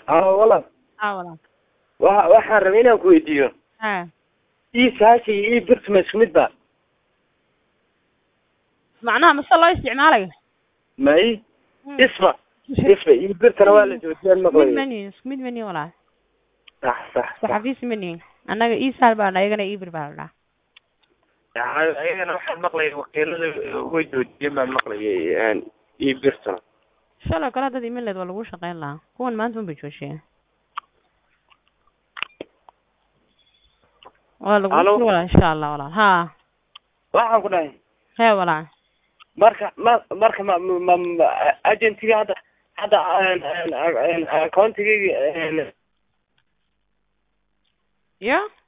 aa walaal aa walaal wa waxaan rabay inaan ku weydiiyo ha ii saasha iyo ii birta ma isku mid ba macnaha mase loo isticmaalayo ma i isma isma ii birtana waa la joojiyaan mid maqlayo manihin isku mid manihin walaal sax sax sax saxafiis manihin annaga isaal baa ayagana ibir baa la dhaha ayagana waxaan maqlayay wakiilada way joojiyeen baan maqlayay ii birtana shalay kale haddaad iman leed waa lagu shaqeyn lahaa kuwan maanta un bay joojiyeen waa lagu Halo? walaal insha allah walaal ha waxaan ku dhahay hee walaal marka ma marka ma ma ma agentiga hadda hadda accountigayga ya